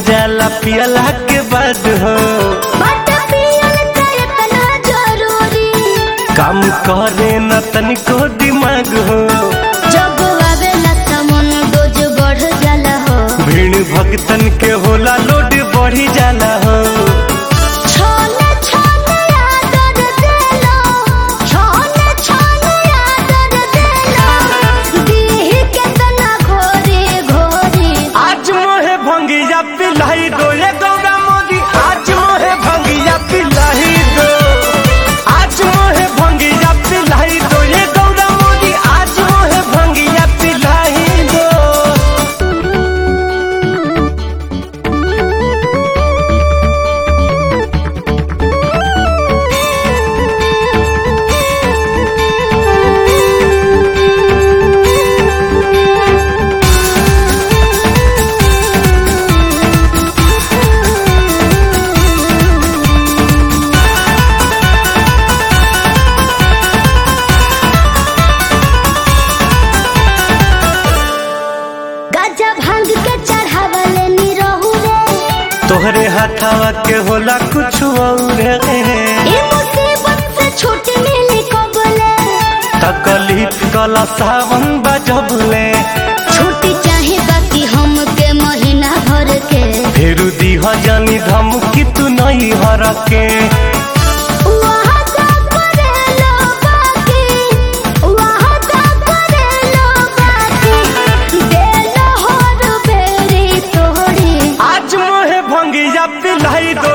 जाला पियला के बाद हो बट पियल त इतना जरूरी काम करे न तनिको दिमाग हो जब आवेला त मन डोज बढ़ जाला हो भीड़ भक्तन के होला लोड बढ़ी जाला हो छोले छोले आदर देलो छोले छोले आदर देलो दीह के तना घोरी घोरी आज मोहे भंगिया पिलाई दो ये गौरा मोदी आज मोहे भंगिया पिलाई दो आज मोहे भंगिया पिलाई दो ये गौरा मोदी आज मोहे भंगिया पिलाई दो गजा भांग के चढ़ावले नी रहू रे तोहरे हाथावा के होला कुछ और ई मुसीबत से छूट मिली कबले तकलीफ कला सावन बजबले छुट्टी चाहे बाकी हमके महीना भर के फेरू दीह जानी धमकी तू नहीं हर के वहाँ का करेलो बाकी वहाँ का करेलो बाकी देलो हर बेरी तोड़ी आज मोहे भंगिया पिलाई दो